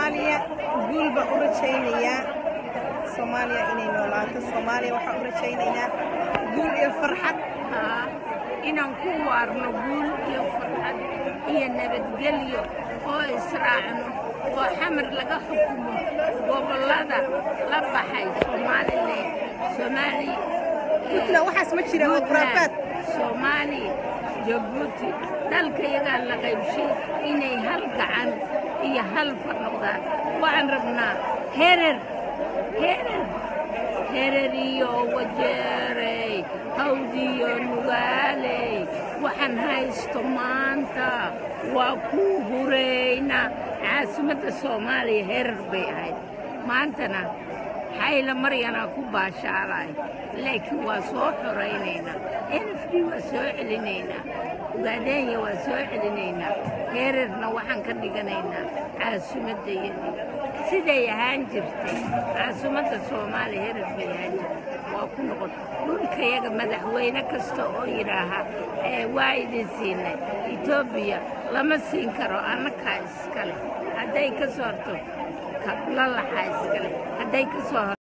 soomaaliya guul baan u rajaynayaa soomaaliya inay noolaato soomaaliya waxaan u rajaynayaa guul iyo farxad haa inaan ku waarno guul iyo farxad iyo nabadgelyo oo israacno oo xamar laga xukumo gobollada la baxay somalilan soomaali puntland waxaas ma jira waa khuraafaad soomaali jabuuti dalkayagaa la qaybshay inay hal gacan iyo hal far noqdaan waxaan rabnaa herer herer herer iyo wajeerey hawdiyo nugaaley waxaan haysto maanta waa kuu hurayna caasimadda soomaaliya herer bay ahayd maantana xayla maryanaa ku baashaalay laakiin waa soo xoraynaynaa nfd waa soo celinaynaa ugaadheenya waa soo celinaynaa heerarna waxaan ka dhiganaynaa caasimaddayadii siday ahaan jirtay caasimadda soomaaliya herar bay ahaan jirtay waa ku noqon dhulkayaga madaxweyne kasta oo yidhaaha ee waa idin siinay etoobiya lama siin karo annakaa iskale hadday ka soo horto kablalaxaa iskale hadday ka soo hor